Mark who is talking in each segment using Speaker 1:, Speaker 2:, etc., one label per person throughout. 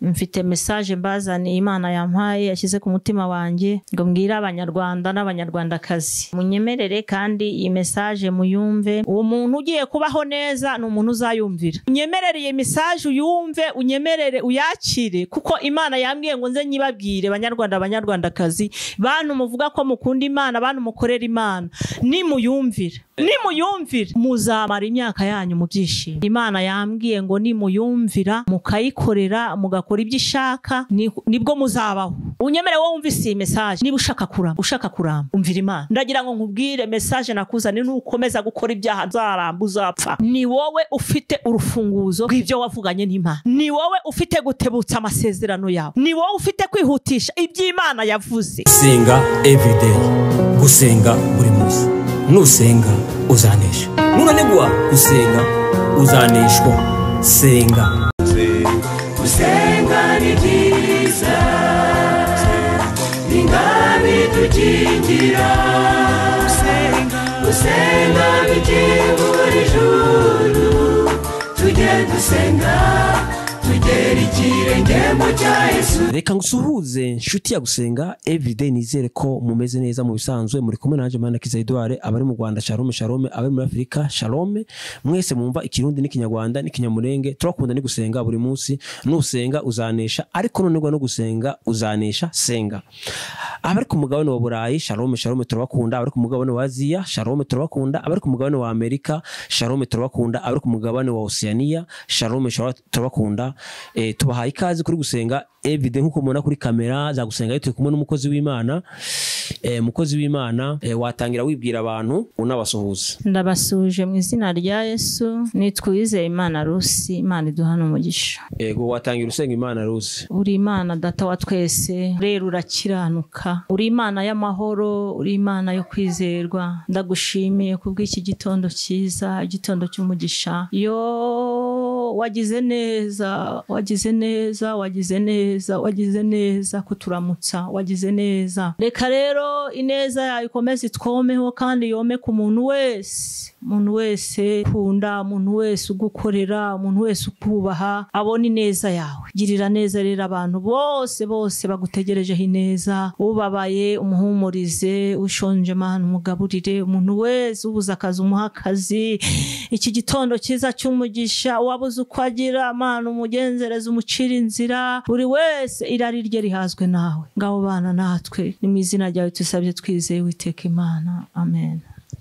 Speaker 1: mfite message mbazaniye imana yampaye yashyize ku mutima wanjye ngo mbwire abanyarwanda n'abanyarwandakazi munyemerere kandi iyi message muyumve uwo muntu ugiye kubaho neza ni umuntu uzayumvira unyemerere iyi message uyumve unyemerere uyakire kuko imana yambwiye ngo nze nyibabwire banyarwanda banyarwandakazi bantu muvuga ko mukunda imana bantu mukorera imana nimuyumvira nimuyumvira muzamara imyaka yanyu mu byishimo imana yambwiye ngo nimuyumvira mukayikorera mugakora ibyo ishaka ni- nibwo muzabaho unyemere wowe wumva iyi message niba ushaka kuramba ushaka kuramba umvira imana ndagira ngo nkubwire message nakuzaniye nukomeza gukora ibyaha nzaramba uzapfa ni wowe ufite urufunguzo rw'ibyo wavuganye n'imana ni wowe ufite gutebutsa amasezerano yawe ni wowe ufite kwihutisha iby'imana yavuze
Speaker 2: senga everyday gusenga buri munsi nusenga uzanesha nunanigwa gusenga uzaneshwa senga
Speaker 3: gusenga ni byiza ni nka bidukingira gusenga bikingura ijuru tujye dusenga tugera ikirengemo cya yesu
Speaker 2: reka ngusuhuze inshuti ya gusenga everyday nizere ko mumeze neza mu bisanzwe muri kumwe nanjye mana kiza edouard abari mu rwanda shalome shalome abari muri afurika shalome mwese mwumva ikirundi n'ikinyarwanda n'ikinyamurenge turakunda ni gusenga buri munsi nusenga uzanesha ariko nonegwa no gusenga uzanesha senga abari ku mugabane wa burayi shalome shalome turabakunda abari ku mugabane wa aziya shalome turabakunda abari ku mugabane wa amerika shalome turabakunda abari ku mugabane wa oceania shalome shalome turabakunda Eh, tubahaye ikaze kuri gusenga evide nk'uko mubona kuri kamera za gusenga turi kumwe n'umukozi w'imana Eh, umukozi w'imana eh, watangira wibwira abantu unabasuhuza
Speaker 1: ndabasuje mu izina rya yesu nitwizeye imana rusi imana iduha umugisha
Speaker 2: ego watangira usenga imana ruzi
Speaker 1: uri imana data wa twese rero urakiranuka uri imana y'amahoro uri imana yo kwizerwa ndagushimiye kubw'iki gitondo cyiza igitondo cy'umugisha yo wagize neza wagize neza wagize neza wagize neza kuturamutsa wagize neza reka rero ineza yawe ikomeze itwomeho kandi yome ku muntu wese umuntu wese ukunda umuntu wese ugukorera umuntu wese ukubaha abona ineza yawe girira neza rero abantu bose bose bagutegerejeho ineza ubabaye umuhumurize ushonje mana umugaburire umuntu wese ubuze akazi umuha akazi iki gitondo cyiza cy'umugisha wabuze uko agira mana umugenzereze umucira inzira buri wese irari rye rihazwe nawe ngabo bana natwe ni mu izina ryawe tusabye twizeye witeka imana amen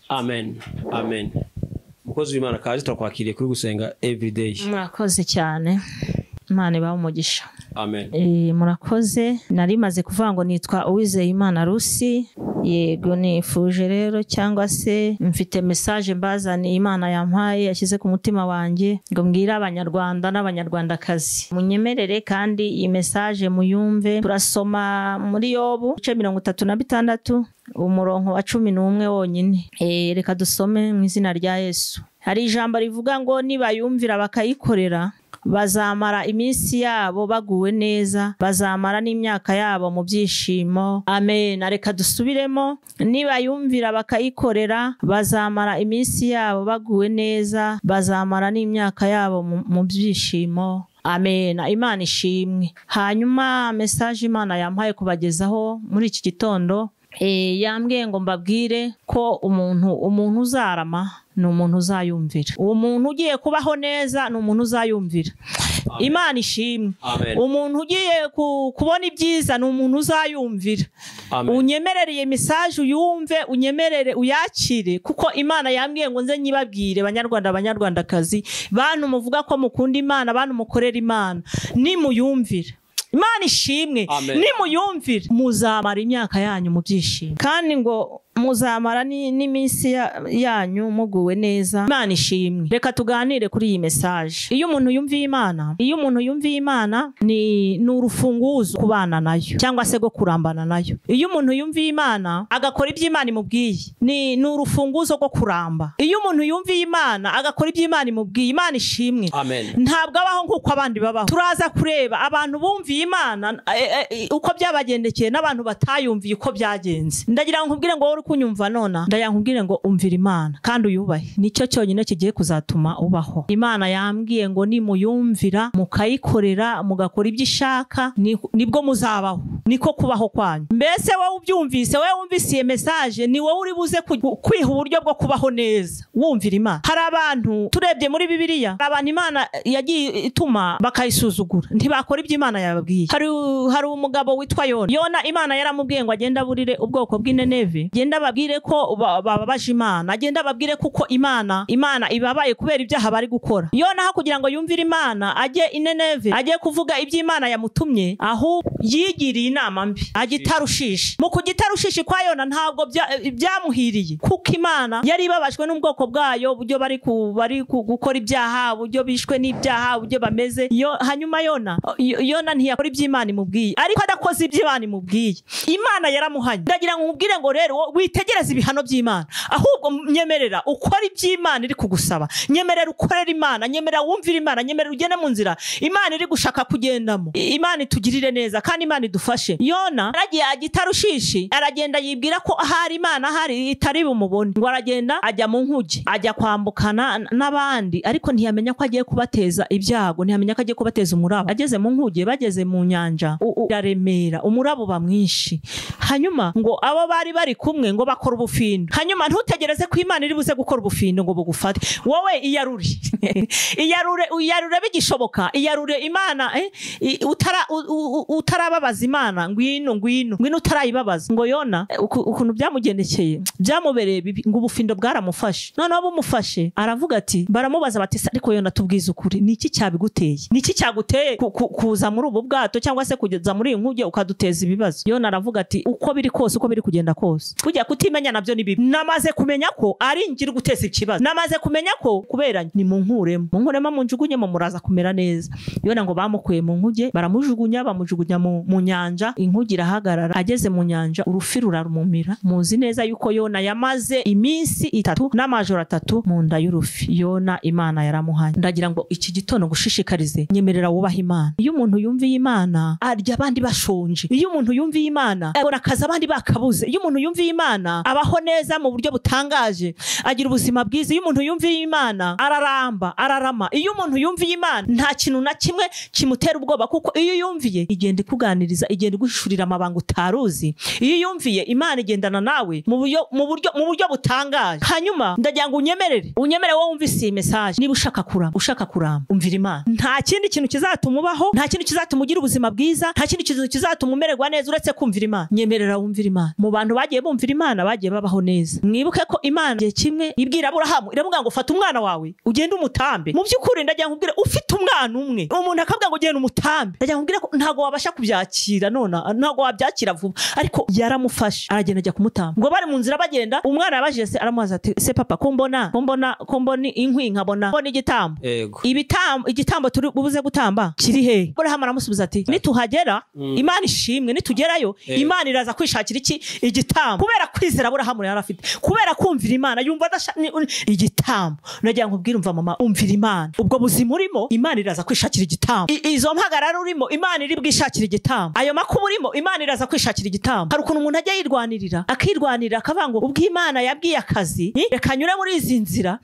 Speaker 2: amen amen umukozi w'imana kazi turakwakiriye kuri gusenga everyday
Speaker 1: murakoze cyane imana ibaha umugisha
Speaker 2: amen
Speaker 1: Eh, murakoze nari maze kuvuga ngo nitwa uwizeyimana rusi yego nifuje rero cyangwa se mfite message mbazaniye imana yampaye yashyize ku mutima wanjye ngo mbwire abanyarwanda n'abanyarwandakazi munyemerere kandi iyi message muyumve turasoma muri yobu ibice mirongo itatu na bitandatu umurongo wa cumi n'umwe wonyine Eh, reka dusome mu izina rya yesu hari ijambo rivuga ngo nibayumvira bakayikorera bazamara iminsi yabo baguwe neza bazamara n'imyaka yabo mu byishimo amen reka dusubiremo nibayumvira bakayikorera bazamara iminsi yabo baguwe neza bazamara n'imyaka yabo mu- mu byishimo amen imana ishimwe hanyuma mesaje imana yampaye kubagezaho muri iki gitondo Eh, yambwiye ngo mbabwire ko umuntu umuntu uzarama ni umuntu uzayumvira uwo muntu ugiye kubaho neza ni umuntu uzayumvira imana ishimwe
Speaker 2: Amen.
Speaker 1: umuntu ugiye ku- kubona ibyiza ni umuntu uzayumvira
Speaker 2: Amen.
Speaker 1: unyemerere iyi message uyumve unyemerere uyakire kuko imana yambwiye ngo nze nyibabwire banyarwanda banyarwandakazi bantu muvuga ko mukunda imana bantu mukorera imana nimuyumvire imana ishimwe
Speaker 2: Amen.
Speaker 1: nimuyumvire muzamara imyaka yanyu mu byishimo kandi ngo muzamara ni- n'iminsi ya- yanyu muguwe neza imana ishimwe reka tuganire kuri iyi message iyo umuntu yumviye imana iyo umuntu yumviye imana ni ni urufunguzo kubana nayo cyangwa se rwo kurambana nayo iyo umuntu yumviye imana agakora ibyo imana imubwiye ni ni urufunguzo rwo kuramba iyo umuntu yumviye imana agakora ibyo imana imubwiye imana ishimwe
Speaker 2: amen
Speaker 1: ntabwo abaho nk'uko abandi babaho turaza kureba abantu bumviye imana eh, eh, uko byabagendekeye n'abantu batayumviye uko byagenze ndagira ngo nkubwire ngo wowe uri uri kunyumva nona ndayankubwire ngo umvira imana kandi uyubahe nicyo cyonyine kigiye kuzatuma ubaho imana yambwiye ngo nimuyumvira mukayikorera mugakora ibyo ishaka ni- nibwo muzabaho niko kubaho kwanyu mbese wowe ubyumvise wowe wumvise iyi mesaje ni wowe uri buze ku- kwiha uburyo bwo kubaho neza wumvira imana hari abantu turebye muri bibiliya hari abantu imana yagiye ituma bakayisuzugura ntibakora ibyo imana yababwiye hari, hari umugabo witwa yona yona imana yaramubwiye ngo agende aburire ubwoko bw'ineneve agende ababwire ko ba- bababaje imana agende ababwire kuko imana imana ibabaye kubera ibyaha bari gukora yona aho kugira ngo yumvire imana ajye ineneve ajye kuvuga ibyo imana yamutumye ahubwo yigiriye inama mbi ajya itarushishi mu kujya itarushishi kwa yona ntabwo bya- byamuhiriye kuko imana yari ibabajwe n'ubwoko bwayo uburyo bari ku- bari ku- gukora ibyaha uburyo bishwe n'ibyaha uburyo bameze Yo- hanyuma yona Yo- yona ntiyakora ibyo imana imubwiye ariko adakoze ibyo imana imubwiye imana yaramuhanye ndagira ngo umubwire ngo rero wo- witegereze ibihano by'imana ahubwo nyemerera ukora ibyo imana iri kugusaba nyemerera ukorera imana nyemerera wumvira imana nyemerera ugende mu nzira imana iri gushaka kugendamo I- imana itugirire neza kandi imana idufashe yona aragiye ajya itarushishi aragenda yibwira ko ahari imana ahari itari bumubone ngo aragenda ajya mu nkuge ajya kwambukana n- n'abandi ariko ntiyamenya ko agiye kubateza ibyago ntiyamenya ko agiye kubateza umuraba ageze mu nkuge bageze mu nyanja u- u- iraremera umuraba uba mwinshi hanyuma ngo abo bari bari kumwe ngo bakora ubufindo hanyuma ntutegereze ko imana iri buze gukora ubufindo ngo bugufate wowe iyarure iyarure iyarure bigishoboka iyarure imana eh, i- utara- u- u- u- utarababaza imana ngwino ngwino ngwino utarayibabaza ngo yona eh, uku- ukuntu byamugendekeye byamubereye bibi ngo ubufindo bwaramufashe noneho bumufashe aravuga ati baramubaza bati "Se ariko yona tubwize ukuri ni iki cyabiguteye ni iki cyaguteye ku- ku- kuza muri ubu bwato cyangwa se kugeza muri iyi nkuge ukaduteza ibibazo yona aravuga ati uko biri kose uko biri kugenda kose kujya kutimenya nabyo ni bibi namaze kumenya ko ari njye uri guteza ikibazo namaze kumenya ko kubera ni mu nkuremo mu nkuremo munjugunyemo muraza kumera neza yona ngo bamukuye mu nkuge baramujugunya bamujugunya mu, mu nyanja inkuge irahagarara ageze mu nyanja urufi rurarumumira muzi neza yuko yona yamaze iminsi itatu n'amajoro atatu mu nda y'urufi yona imana yaramuhanye ndagira ngo iki gitondo gushishikarize nyemerera wubaha imana iyo umuntu yumviye imana arya abandi bashonje iyo umuntu yumviye imana abona akazi abandi bakabuze iyo umuntu yumviye imana abaho neza mu buryo butangaje agira ubuzima bwiza iyo umuntu yumviye imana araramba ararama iyo umuntu yumviye imana nta kintu na kimwe kimutera ubwoba kuko iyo yumviye igenda ikuganiriza igenda iguhishurira amabanga utaruzi iyo yumviye imana igendana nawe mu buryo mu buryo mu buryo butangaje hanyuma ndagira ngo unyemerere unyemerere wowe wumvise iyi mesaje niba ushaka kurama ushaka kurama umvira imana nta kindi kintu kizatuma ubaho nta kintu kizatuma ugira ubuzima bwiza nta kindi kintu kizatuma umererwa neza uretse kumvira imana nyemerera wumvira imana mu bantu bagiye bumvira imana bagiye babaho neza mwibuke ko imana igihe kimwe ibwira aburahamu iravuga ngo fata umwana wawe ugende umutambe mu by'ukuri ndagira ngo ubwire ufite umwana umwe umuntu akavuga ngo genda umutambe ndagira ngo ubwire ko ntabwo wabasha kubyakira nona ntabwo wabyakira vuba ariko yaramufashe aragenda ajya kumutamba ngo bari mu nzira bagenda umwana yabajije se aramubaza ati se papa ko mbona ko mbona ko mbona inkwi nkabona mbona igitambo
Speaker 2: yego
Speaker 1: ibitambo igitambo turi bubuze gutamba kiri he burahamu aramusubiza ati nituhagera imana ishimwe nitugerayo
Speaker 2: Eh.
Speaker 1: imana iraza kwishakira iki igitambo kubera kwizera burahamu yari afite kubera kumvira imana yumva adasha ni- un- igitambo nagira ngo ubwire umva mama umvira imana ubwo buzima urimo imana iraza kwishakira igitambo I- izo mpagarara urimo imana iri bwishakire igitambo ayo makuba urimo imana iraza kwishakira igitambo hari ukuntu umuntu ajya yirwanirira akirwanirira akavuga ngo ubwo imana yabwiye akazi eh, reka nyure muri izi nzira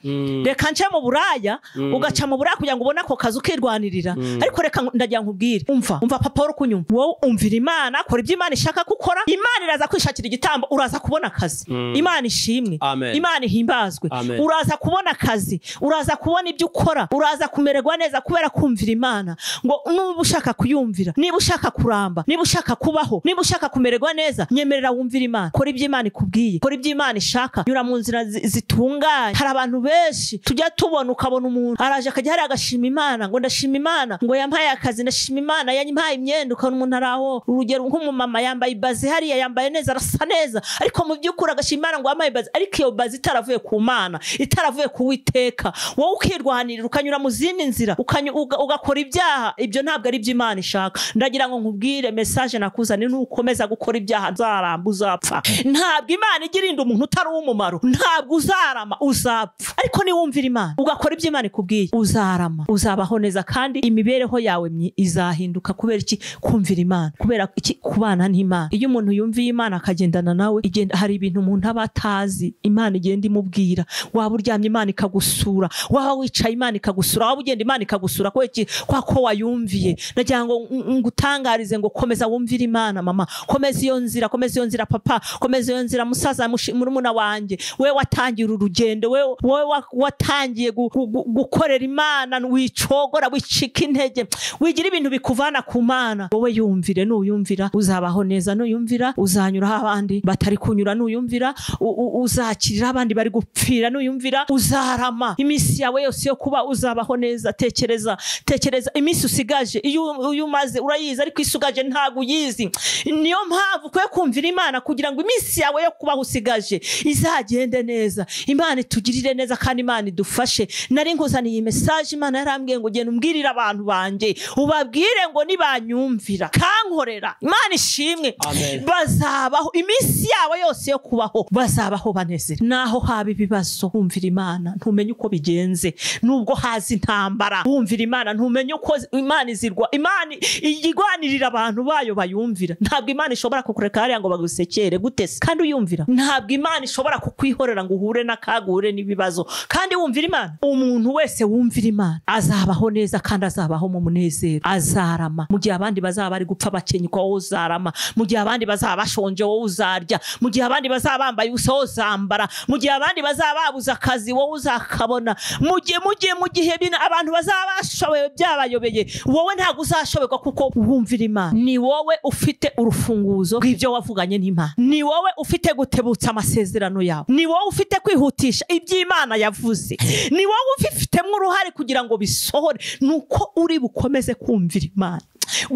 Speaker 1: reka nce mu buraya ugaca mu buraya kugira ngo ubone ako kazi ukirwanirira ariko reka ngo- ndagira ngo ubwire umva umva papa uri kunyuma wowe umvira imana kora ibyo imana ishaka ko ukora imana iraza kwishakira igitambo uraza kubona akazi imana ishimwe
Speaker 2: Amen.
Speaker 1: imana ihimbazwe
Speaker 2: Amen.
Speaker 1: uraza kubona akazi uraza kubona ibyo ukora uraza kumererwa neza kubera kumvira imana ngo nuba ushaka kuyumvira niba ushaka kuramba niba ushaka kubaho niba ushaka kumererwa neza nyemerera wumvire imana kora ibyo imana ikubwiye kora ibyo imana ishaka nyura mu nzira zi- zitunganye hari abantu benshi tujya tubona ukabona umuntu araje akajya hariya agashima imana ngo ndashima imana ngo yampaye akazi ndashima imana yampaye imyenda ukabona umuntu ari aho urugero nk'umumama yambaye ibazi hariya yambaye neza arasa neza ariko mu by'ukuri agashima imana ngo wampaye ibazi ariko iyo bazi itaravuye ku mana itaravuye ku witeka wowe ukirwanirira ukanyura mu zindi nzira ukanyu- uga- ugakora ibyaha ibyo ntabwo ari byo imana ishaka ndagira ngo nkubwire message mesaje nakuzaniye nukomeza gukora ibyaha nzaramba uzapfa ntabwo imana igira inda umuntu utari uw'umumaro ntabwo uzarama uzapfa ariko niwumvira imana ugakora ibyo imana ikubwiye uzarama uzabaho neza kandi imibereho yawe myi- izahinduka kubera iki kumvira imana kubera iki kubana n'imana iyo umuntu yumviye imana akagendana nawe igenda hari ibintu umuntu aba atazi imana igenda imubwira waba uryamye imana ikagusura waba wicaye imana ikagusura waba ugenda imana ikagusura kubera iki kwa ko wayumviye nagira ngo ng- ngutangarize ngo komeza wumvire imana mama komeza iyo nzira komeza iyo nzira papa komeza iyo nzira musaza mushi- murumuna wanjye we watangiye uru rugendo we wowe wa- watangiye gu- gu- gu- gukorera imana wicogora wicika intege wigira ibintu bikuvana ku mana wowe yumvire nuyumvira uzabaho neza nuyumvira uzanyura aho abandi batari kunyura nuyumvira u- u- uzakirira abandi bari gupfira nuyumvira uzarama iminsi yawe yose yo kuba uzabaho neza tekereza tekereza iminsi usigaje iyo iyo umaze urayizi ariko isugaje ntabwo uyizi niyo mpamvu ukwiye kumvira imana kugira ngo iminsi yawe yo kubaho usigaje izagende neza imana itugirire neza kandi imana idufashe nari nkuzaniye iyi mesaje imana yarambwiye ngo ugende umbwirire abantu banjye ubabwire ngo nibanyumvira kankorera imana ishimwe
Speaker 2: Amen.
Speaker 1: bazabaho iminsi yabo yose yo kubaho bazabaho banezere naho haba ibibazo wumvira imana ntumenye uko bigenze nubwo haza intambara wumvira imana ntumenye uko zi- imana izirwa imana igwanirira abantu bayo bayumvira ntabwo imana ishobora kukureka hariya ngo bagusekere gute se kandi uyumvira ntabwo imana ishobora kukwihorera ngo uhure n'akaga uhure n'ibibazo kandi wumvira imana umuntu wese wumvira imana azabaho neza kandi azabaho mu munezero azarama mu gihe abandi bazaba bari gupfa bakenyuka wowe uzarama mu gihe abandi bazaba bashonje wowe uzarya mu gihe abandi bazaba bambaye ubusa wowe uzambara mu gihe abandi bazaba babuze akazi wowe uzakabona mu gihe mu gihe mu gihe bina- abantu bazaba bashoboye byabayobeye wowe ntabwo uzashoberwa kuko wumvira imana ni wowe ufite urufunguzo rw'ibyo wavuganye n'imana ni wowe ufite gutebutsa amasezerano yawe ni wowe ufite kwihutisha ibyo imana yavuze ni wowe ubifitemo uruhare kugira ngo bisohore ni uko uri bukomeze kumvira imana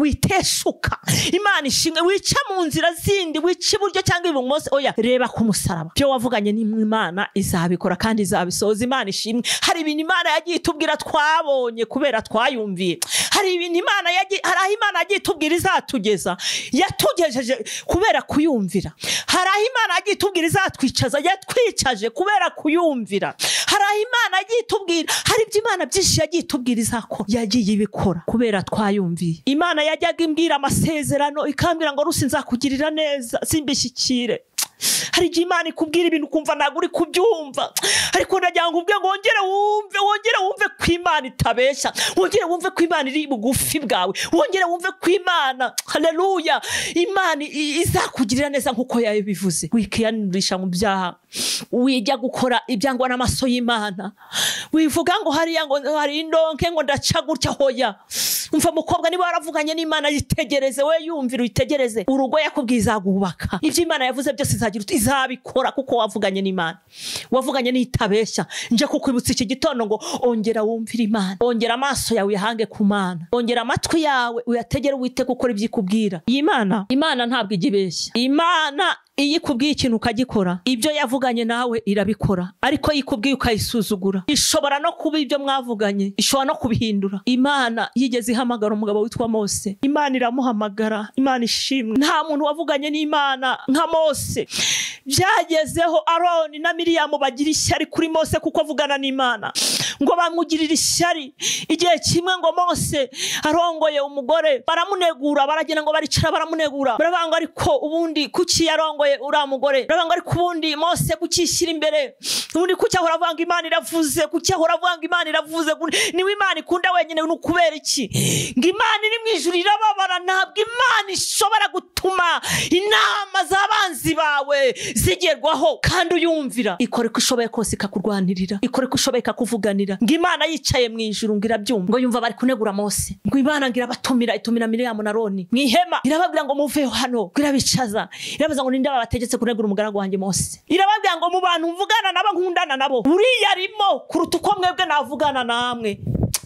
Speaker 1: witeshuka imana ishimwe wica mu nzira zindi wica iburyo cyangwa ibumoso oya reba ku musaraba ibyo wavuganye n'imana izabikora kandi izabisohoza imana ishimwe hari ibintu imana yagiye itubwira twabonye kubera twayumviye hari ibintu imana yagiye hari aho imana yagiye itubwira izatugeza yatugejeje kubera kuyumvira hari aho imana yagiye itubwira izatwicaza yatwicaje kubera kuyumvira hari aho imana yagiye itubwira hari ibyo imana byinshi yagiye itubwira izakora yagiye ibikora kubera twayumviye imana yajyaga imbwira amasezerano ikambwira ngo rusi nzakugirira neza simbishyikire hari igihe imana ikubwira ibintu ukumva ntabwo uri kubyumva ariko ndagira ngo ubwe ngo wongere wumve wongere wumve ko imana itabeshya wongere wumve ko imana iri bugufi bwawe wongere wumve ko imana haleluya imana i- izakugirira neza nk'uko yabivuze wikiyanisha mu byaha wijya gukora ibyangwa n'amaso y'imana wivuga ngo hariya ngo hari indonke ngo ndaca gutya hoya umva mukobwa niba waravuganye n'imana yitegereze we yumvira uyitegereze urugo yakubwiye izagubaka ibyo imana yavuze byose izagira uti- izabikora kuko wavuganye n'imana wavuganye n'itabeshya nje kukwibutsa iki gitondo ngo ongera wumvire imana ongera amaso yawe uyahange ku mana ongera amatwi yawe uyategere wite gukora ibyo ikubwira iyi mana imana ntabwo ijya ibeshya imana iyo ikubwiye ikintu ukagikora ibyo yavuganye nawe irabikora ariko iyo ikubwiye ukayisuzugura ishobora no kuba ibyo mwavuganye ishobora no kubihindura imana yigeze ihamagara umugabo witwa mose imana iramuhamagara imana ishimwe nta muntu wavuganye n'imana nka mose byagezeho aroni na miriyamu bagira ishyari kuri mose kuko avugana n'imana ngo bamugirire ishyari igihe kimwe ngo mose arongoye umugore baramunegura baragenda ngo baricara baramunegura baravuga ngo ariko ubundi kuki yarongoye uriya mugore baravuga ngo ariko ubundi mose kuki yishyira imbere ubundi kuki ahora avuga ngo imana iravuze kuki ahora avuga ngo imana iravuze niwe imana ikunda wenyine ni ukubera iki ngo imana iri mu ijuru irababara ntabwo imana ishobora gutuma inama z'abanzi bawe zigerwaho kandi uyumvira ikora uko ishoboye kose ikakurwanirira ikora uko ishoboye ikakuvuganira ngo imana yicaye mu ijuru ngo irabyumva ngo yumva bari kunegura mose ngo imana ngo irabatumira itumira miriyamu na roni mu ihema irababwira ngo muveho hano ngo irabicaza irabaza ngo ninde babategetse kunegura umugaragu wanjye mose irababwira ngo mu bantu mvugana nabo nkundana nabo buriya arimo kuruta uko mwebwe navugana namwe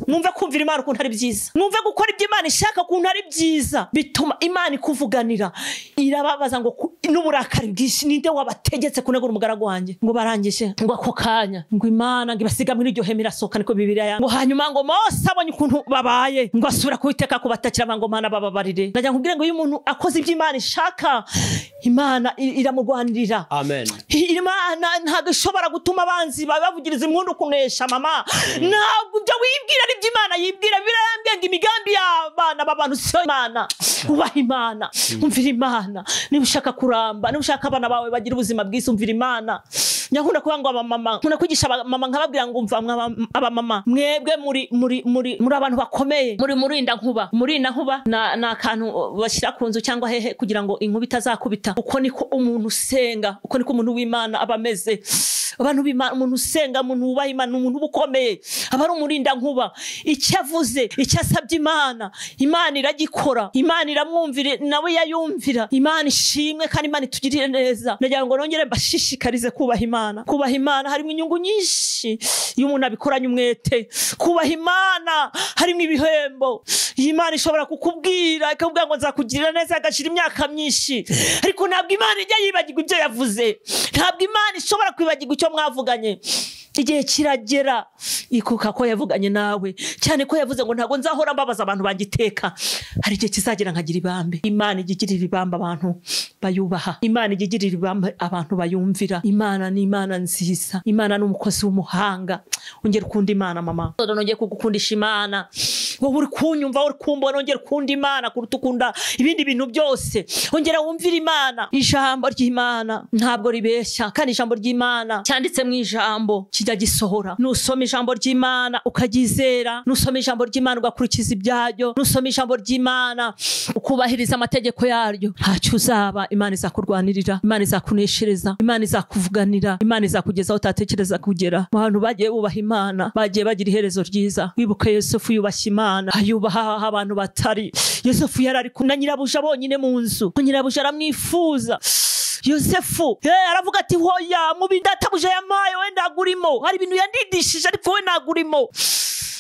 Speaker 1: mwumve kumvira imana ukuntu ari byiza mwumve gukora ibyo imana ishaka ukuntu ari byiza bituma imana ikuvuganira irababaza ngo ku- n'uburakari bwinshi ninde wabategetse kunegura umugaragu wanjye ngo barangije ngo ako kanya ngo imana ngo ibasiga muri iryo hema irasohoka niko bibiriya yanga ngo hanyuma ngo mose abonye ukuntu babaye ngo asubira kubiteka kubatakira abanga mana bababarire ndagira ngo ubwire ngo iyo umuntu akoze ibyo imana ishaka imana i- iramurwanirira
Speaker 2: amen
Speaker 1: imana ntabwo ishobora gutuma abanzi babavugiriza impundu kunesha mama ntabwo ibyo wibwira ari byo imana yibwira bibiliya yarambwiye ngo imigambi y'abana b'abantu siyo imana ubaha imana umvira imana niba ushaka kuramba niba ushaka abana bawe bagira ubuzima bwiza umvira imana nyakunda kuvuga ngo abamama nkunda kwigisha abamama nkababwira ngo umva mwa abam- abamama mwebwe muri muri muri muri abantu bakomeye muri murinda nkuba murinda nkuba na- ni akantu bashyira ku nzu cyangwa hehe kugira ngo inkuba itazakubita uko niko umuntu usenga uko niko umuntu w'imana aba ameze abantu b'imana umuntu usenga umuntu wubaha imana ni umuntu uba ukomeye aba ari umurinda nkuba icyo avuze icyo asabye imana imana iragikora imana iramwumvira nawe yayumvira imana ishimwe kandi imana itugirire neza ndagira ngo nongere mbashishikarize kubaha imana kubaha imana harimo inyungu nyinshi iyo umuntu abikoranye umwete kubaha imana harimo ibihembo iyi Imana ishobora kukubwira ikakubwira ngo nzakugirira neza agashira imyaka myinshi ariko ntabwo imana ijya yibagirwa ibyo yavuze ntabwo imana ishobora kwibagirwa icyo mwavuganye igihe kiragera ikuka ko yavuganye nawe cyane ko yavuze ngo ntabwo nzahora mbabaza abantu bagiteka hari igihe kizagera nkagira ibambe imana ijya igirira ibambe abantu bayubaha imana ijya igirira ibambe abantu bayumvira imana ni imana nziza imana ni umukozi w'umuhanga ongera ukunda imana mama nongeye kugukundisha imana wowe uri kunyumva wowe uri kumbona wongera ukunda imana kuruta ukunda ibindi bintu byose wongera wumvire imana ijambo ry'imana ntabwo ribeshya kandi ijambo ry'imana cyanditse mu ijambo kijya gisohora nusoma ijambo ry'imana ukaryizera nusoma ijambo ry'imana ugakurikiza ibyaryo nusoma ijambo ry'imana ukubahiriza amategeko yaryo ntacyo uzaba imana izakurwanirira imana izakuneshereza imana izakuvuganira imana izakugeza aho utatekereza kugera mu bantu bagiye bubaha imana bagiye bagira iherezo ryiza wibuke yosefu yubashye imana ayubaha aho abantu batari yosefu yari ari kumwe na nyirabuja bonyine mu nzu nyirabuja aramwifuza yosefu eh, aravuga ati hoya mubi databuja yamaye we ntagurimo hari ibintu yandidishije ariko we ntagurimo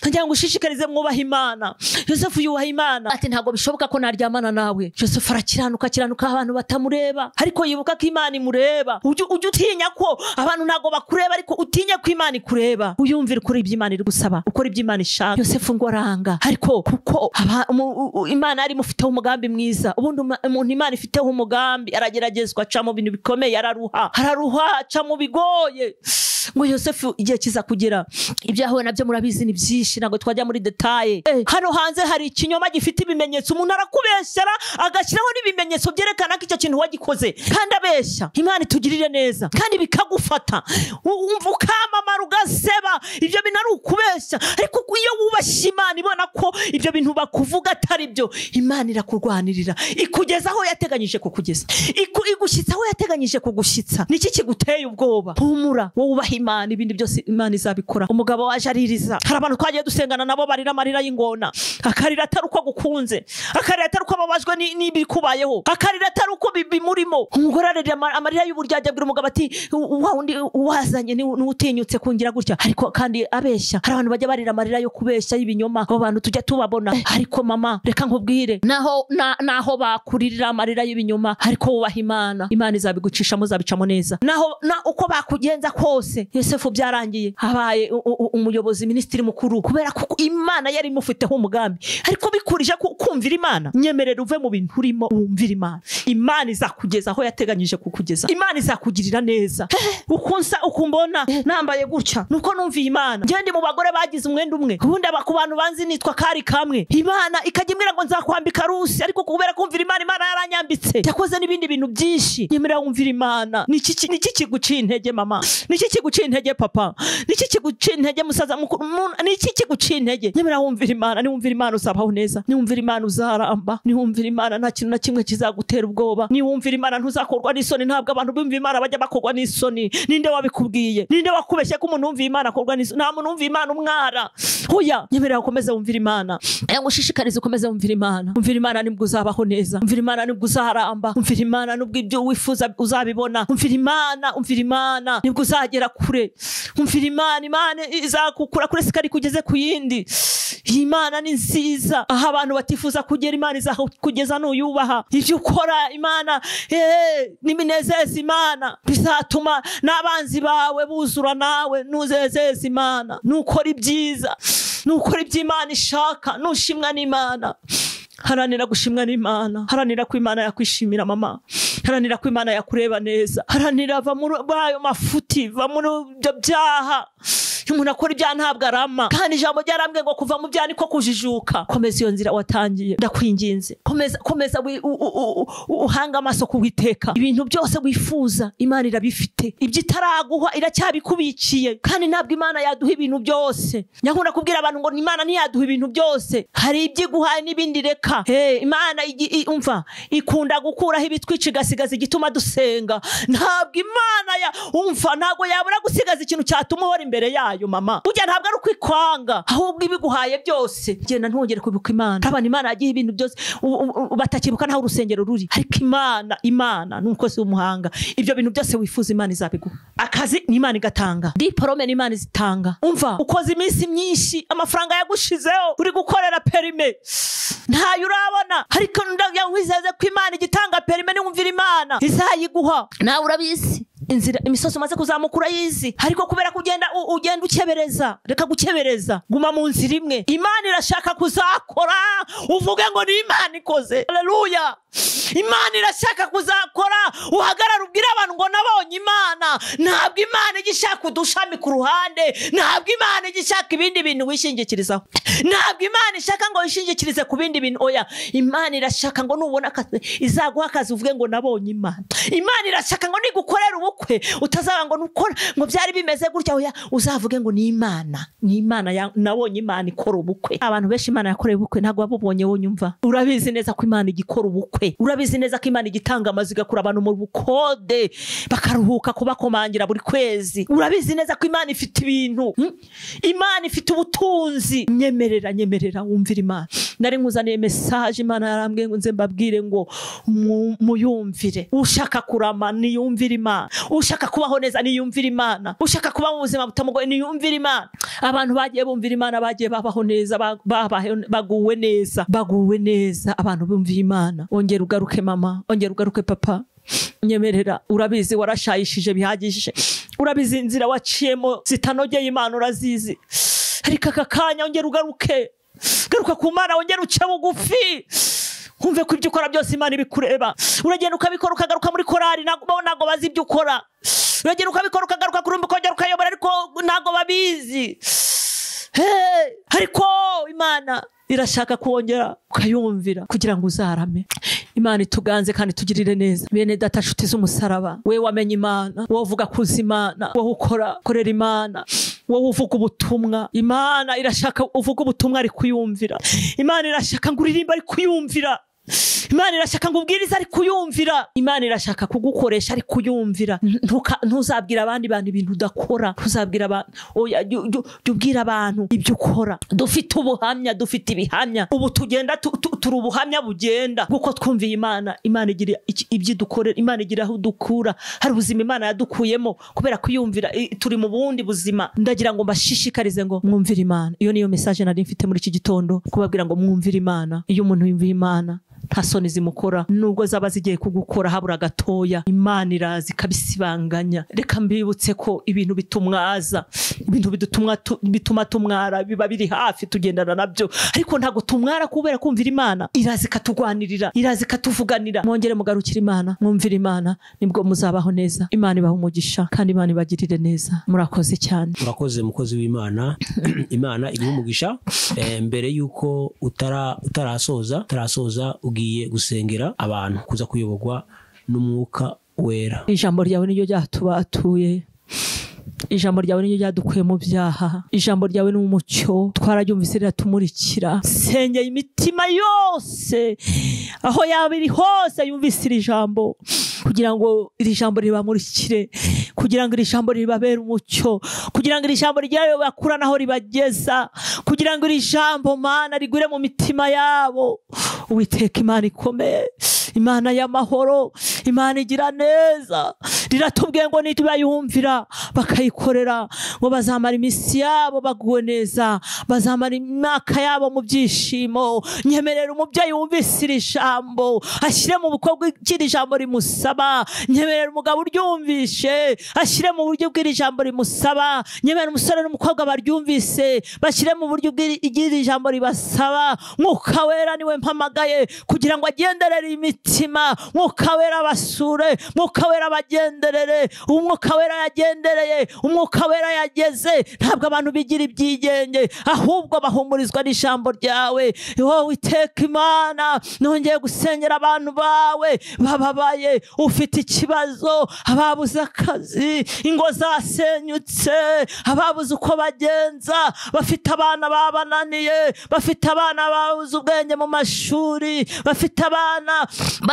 Speaker 1: ngira ngo ushishikarize mwubaha imana yosefu yubaha imana ati ntabwo bishoboka ko naryamana nawe yosefu arakiranuka akiranuka abantu batamureba ariko yibuka ko imana imureba ujye ujye utinya ko abantu ntabwo bakureba ariko utinye ko imana ikureba uyumvire ukora ibyo imana iri gusaba ukora ibyo imana ishaka yosefu ngo aranga ariko kuko aba- umu- u- u- imana yari imufiteho umugambi mwiza ubundi uma- umuntu imana ifiteho umugambi arageragezwa aca mu bintu bikomeye araruha araruha aca mu bigoye ngo yosefu igihe kiza kugera ibyahuye nabyo murabizi ni byinshi ntabwo twajya muri detaye Eh, hano hanze hari ikinyoma gifite ibimenyetso umuntu arakubeshyera agashyiraho n'ibimenyetso byerekana ko icyo kintu wagikoze kandi abeshya imana itugirire neza kandi bikagufata U- umva ukamamara ugaseba ibyo bintu ari ukubeshya ariko iyo wubashye imana ibona ko ibyo bintu bakuvuga atari byo imana irakurwanirira ikugeza aho yateganyije kukugeza Iku- igushyitsa aho yateganyije kugushyitsa niki kiguteye ubwoba humura wowe ubaha imana ibindi byose imana izabikora umugabo waje aririza hari abantu twagiye dusengana nabo barira amarira y'ingona akarira atari uko agukunze akarira atari uko ababajwe ni- n'ibikubayeho akarira atari uko bi- bimurimo umugore ararira ama- amarira y'uburyarya abwira umugabo ati "Wa- wa wundi wazanye niwe niwe utinyutse kungira gutya ariko kandi abeshya hari abantu bajya barira amarira yo kubeshya y'ibinyoma abo bantu tujya tubabona Eh, ariko mama reka nkubwire naho na- naho bakuririra amarira y'ibinyoma ariko wubaha imana imana izabigucishamo izabicamo neza naho na uko bakugenza kose yosefu byarangiye habaye u- u- u- umuyobozi minisitiri mukuru kubera ko imana yari imufiteho umugambi ariko bikurije ku- kumvira imana nyemerera uve mu bintu urimo wumvira imana imana izakugeza aho yateganyije kukugeza imana izakugirira neza ukunsa ukumbona nambaye gutya nuko numviye imana ngende mu bagore bagize umwenda umwe ubundi aba- ku bantu banzi nitwa kari kamwe imana ikajya imbwira ngo nzakwambika rusi ariko kubera kumvira imana imana yaranyambitse yakoze n'ibindi bintu byinshi nyemerera wumvira imana niki ki- niki kiguciye intege mama niki kiguciye intege papa niki kiguciye intege musaza mukuru Mu- niki kiguciye intege nyemerera wumvira imana niwumvira imana uzabaho neza niwumvira imana uzaramba niwumvira imana nta kintu na kimwe kizagutera ubwoba niwumvira imana ntuzakorwa n'isoni ntabwo abantu bumva imana bajya bakorwa n'isoni ninde wabikubwiye ninde wakubeshye ko umuntu wumva imana akorwa n'isoni nta muntu wumva imana umwara hoya nyemerera ukomeze wumvira imana aya ngushishikarize ukomeze wumvira imana wumvira imana nibwo uzabaho neza wumvira imana nibwo uzaramba wumvira imana nubwo ibyo wifuza uzabibona wumvira imana wumvira imana nibwo uzagera kure wumvira imana imana izakukura kure sikari kugeze ku yindi iyi mana ni nziza aho abantu batifuza kugera imana iza kugeza nuyubaha ibyo ukora imana eh, niminezeza imana bizatuma n'abanzi bawe buzura nawe nuzezeza imana nukora ibyiza nukora ibyo imana ishaka nushimwa n'imana haranira gushimwa n'imana haranira ko imana yakwishimira mama haranira ko imana yakureba neza haranira va muri ayo mafuti va muri ibyo byaha iyo umuntu akora ibyaha ntabwo arama kandi ijambo ryarambwe ngo kuva mu byaha niko kujijuka komeza iyo nzira watangiye ndakwinginze komeza komeza wi- u- u- u- u- uhange amaso ku witeka ibintu byose wifuza imana irabifite ibyo itaraguha iracyabikubikiye kandi ntabwo imana yaduha ibintu byose nyakunda kubwira abantu ngo imana ntiyaduha ibintu byose hari ibyo iguhaye n'ibindi reka Eh, imana igi- i- umva ikunda gukuraho ibitwica igasigaza igituma dusenga ntabwo imana ya umva ntabwo yabura gusigaza ikintu cyatuma uhora imbere yayo mama burya ntabwo ari ukwikwanga ahubwo ibiguhaye byose genda ntwongere kwibuka imana urabona imana yagiye ibintu byose u- u- u- batakibuka naho urusengero ruri ariko imana imana ni umukozi w'umuhanga ibyo bintu byose wifuza imana izabiguha akazi ni imana igatanga diporome ni imana izitanga umva ukoze iminsi myinshi amafaranga yagushizeho uri gukorera perime ntayo urabona ariko ndagwizeze ko imana igitanga perime niwumvira imana izayiguha nawe urabizi inzira imisozi umaze kuzamuka urayizi ariko kubera ko ugenda u- ugenda ukebereza reka gukebereza guma mu nzira imwe imana irashaka kuzakora uvuge ngo ni imana ikoze haleluya imana irashaka kuzakora uhagarara ubwire abantu ngo nabonye imana ntabwo imana ijya ishaka udushami ku ruhande ntabwo imana ijya ishaka ibindi bintu wishingikirizaho ntabwo imana ishaka ngo wishingikirize ku bindi bintu oya imana irashaka ngo nubona akazi izaguha akazi uvuge ngo nabonye imana imana irashaka ngo nigukorera ubukwe utazaga ngo nukora ngo byari bimeze gutya oya uzavuge ngo ni imana ni imana ya- nabonye imana ikora ubukwe abantu benshi imana yakoreye ubukwe ntabwo babubonye wonyine umva urabizi neza ko imana igikora ubukwe urabizi neza ko imana igitanga amazu igakura abantu mu bukode bakaruhuka kubakomangira buri kwezi urabizi neza ko imana ifite ibintu hmm? imana ifite ubutunzi nyemerera nyemerera wumvira imana nari nkuzaniye mesaje imana yarambwiye ngo nze mbabwire ngo mu- muyumvire ushaka kurama niyumvire imana ushaka kubaho neza niyumvire imana ushaka kuba mu buzima butamugoye niyumvire imana abantu bagiye bumvira imana bagiye babaho neza ba- babaho- baguwe neza baguwe neza abantu bumviye imana ongera ugaruke mama ongera ugaruke papa nyemerera urabizi warashayishije bihagije urabizi inzira waciyemo zitanogeye imana urazizi ariko aka kanya ongera ugaruke garuka ku mana wongera uce bugufi wumve ko ibyo ukora byose imana ibikureba uragenda ukabikora ukagaruka muri korari ntabwo bo ntabwo bazi ibyo ukora uragenda ukabikora ukagaruka kuri rumba ukongera ukayobora ariko ntabwo babizi Hey, ariko imana irashaka kuwongera ukayumvira kugira ngo uzarame imana ituganze kandi tugirire neza bene data nshuti z'umusaraba we wamenye imana wowe uvuga kuza imana wowe ukora korera imana wowe uvuga ubutumwa imana irashaka uvuga ubutumwa ari kuyumvira imana irashaka ngo uririmbe ari kuyumvira imana irashaka ngo ubwirize ari kuyumvira imana irashaka kugukoresha ari kuyumvira Ntuka- ntuzabwira abandi bantu ibintu udakora ntuzabwira abantu oya jya jya- jya ubwira abantu ibyo ukora dufite ubuhamya dufite ibihamya ubu tugenda tu- tu- turi ubuhamya bugenda kuko twumviye imana imana igira iki- ibyo idukorera imana igira aho dukura hari ubuzima imana yadukuyemo kubera kuyumvira i- turi mu bundi buzima ndagira ngo mbashishikarize ngo mwumvire imana iyo niyo mesaje nari mfite muri iki gitondo kubabwira ngo mwumvire imana iyo umuntu yumviye imana nta soni zimukora nubwo zaba zigiye kugukora habura gatoya imana iraza ikabisibanganya reka mbibutse ko ibintu bitumwaza ibintu bidutumwa tu- bituma tumwara biba biri hafi tugendana nabyo ariko ntabwo tumwara kubera kumvira imana iraza ikatugwanirira iraza ikatuvuganira mwongere mugarukire imana mwumvire imana nibwo muzabaho neza imana ibaha umugisha kandi imana ibagirire neza murakoze cyane
Speaker 2: urakoze mukozi w'imana imana iguha umugisha eh, mbere y'uko utara- utarasoza utarasoza ugiye gusengera abantu kuza kuyoborwa n'umwuka wera
Speaker 1: ijambo ryawe niryo ryatubatuye ijambo ryawe niryo ryadukuye mu byaha ijambo ryawe ni umucyo twararyumvise riratumurikira sengeye imitima yose aho yaba iri hose yumvise iri jambo kugira ngo iri jambo ribamurikire kugira ngo iri jambo ribabere umucyo kugira ngo iri jambo ryayo bakura naho ribageza kugira ngo iri jambo mana rigure mu mitima yabo uwiteka imana ikomeye imana y'amahoro imana igira neza riratubwiye ngo ntibayumvira bakayikorera ngo bazamara iminsi yabo baguwe neza bazamara imyaka yabo mu byishimo nyemerera umubyeyi wumvise iri jambo ashyire mu bukorwa icyo iri jambo rimusaba nyemerera umugabo uryumvishe ashyire mu buryo bw'iri jambo rimusaba nyemerera umusore n'umukobwa baryumvise bashyire mu buryo bw'iri iri jambo ribasaba mwuka wera niwe mpamagaye kugira ngo agenderere imitima mwuka wera basure mwuka wera bagenderere umwuka wera yagendereye umwuka wera yageze ntabwo abantu bigira ibyigenge ahubwo bahumurizwa n'ijambo ryawe wowe iteka imana nongeye gusengera abantu bawe bababaye ufite ikibazo ababuze akazi ingo zasenyutse ababuze uko bagenza bafite abana babananiye bafite abana babuze ubwenge mu mashuri bafite abana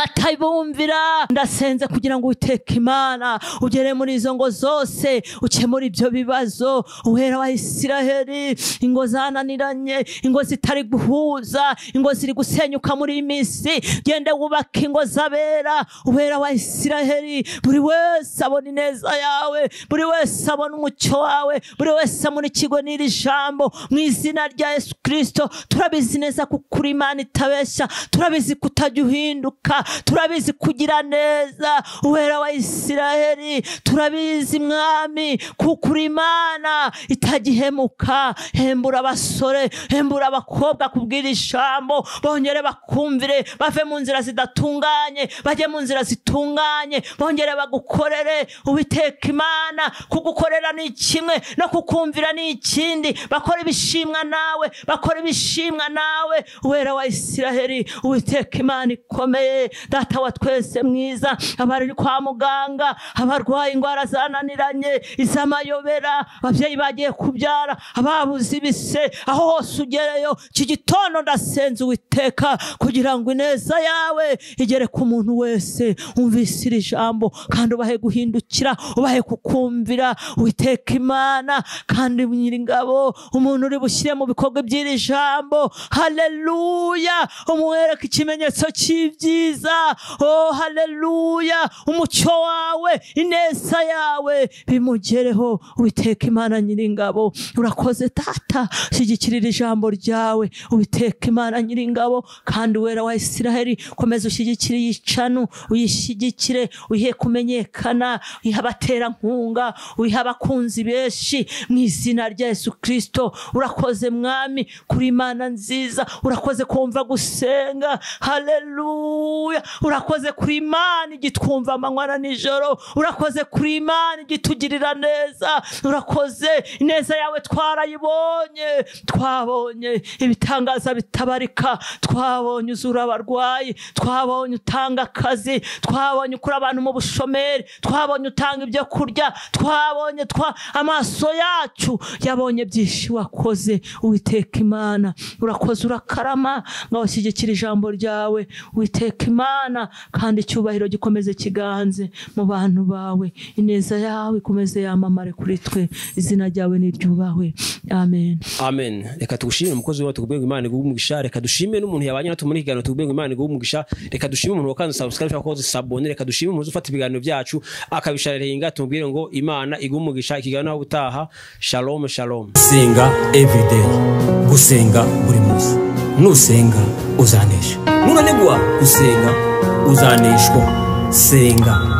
Speaker 1: batabumvira ndasenze kugira ngo uteke imana ugere muri izo ngo zose ukemure ibyo bibazo uwera wa isiraheli ingo zananiranye ingo zitari guhuza ingo ziri gusenyuka muri iyi minsi gende wubake ingo z'abera uwera wa isiraheli buri wese abona ineza yawe buri wese abona umucyo wawe buri wese abona ikigo n'iri jambo mu izina rya yesu kirisito turabizi neza kuko uri imana itabeshya turabizi kutajya uhinduka turabizi kugira neza uwera wa isiraheli turabizi mwami kuko uri imana itagihemuka hembura abasore hembura abakobwa kubwira ijambo bongere bakumvire bave mu nzira zidatunganye bajye mu nzira zitunganye bongere bagukorere ubiteka imana kugukorera ni kimwe no kukumvira ni ikindi bakora ibishimwa nawe bakora ibishimwa nawe uwera wa isiraheli ubiteka imana ikomeye data wa twese mwiza abari kwa muganga abarwaye indwara zananiranye iz'amayobera ababyeyi bagiye kubyara ababuze ibise aho hose ugereyo iki gitondo ndasenze uwiteka kugira ngo ineza yawe igere ku muntu wese wumvise iri jambo kandi ubahe guhindukira ubahe kukumvira witeka imana kandi nyiringabo umuntu uri bushyire mu bikorwa by'iri jambo haleluya umwereka ikimenyetso cy'ibyiza oh haleluya umucyo wawe ineza yawe bimugereho witeka imana nyiringabo urakoze data shyigikirira ijambo ryawe witeka imana nyiringabo kandi wera wa isiraheli komeza ushyigikire yicanu uyishyigikire uyihe kumenyekana uyihe abaterankunga uyihe abakunzi benshi mu izina rya yesu kirisito urakoze mwami kuri imana nziza urakoze kumva gusenga haleluya urakoze kuri imana igitwumva amanywa na nijoro urakoze kuri imana igitugirira neza urakoze ineza yawe twarayibonye twabonye ibitangaza bitabarika twabonye uzura abarwayi twabonye utanga akazi twabonye ukura abantu mu bushomeri twabonye utanga ibyo kurya twabonye twa amaso yacu yabonye byinshi wakoze uwiteka imana urakoze urakarama ngo washyigikire ijambo ryawe witeka imana kandi icyubahiro gikomeze kiganze mu bantu bawe ineza yawe ikomeze yamamare kuri twe izina ryawe niryubahwe amen
Speaker 2: amen reka tugushimire umukozi wacu tugubwenge imana iguha umugisha reka dushime n'umuntu yabanye natwe muri iki kiganiro tugubwenge imana iguha umugisha reka dushime umuntu wakanze sabusikari ushaka koza sabone reka dushime umuntu ufata ibiganiro byacu akabishararenga tumubwire ngo imana iguha umugisha ikiganiro aho utaha shalom shalom
Speaker 4: senga everyday gusenga buri munsi nusenga uzanesha nunanigwa gusenga uzaneshwa senga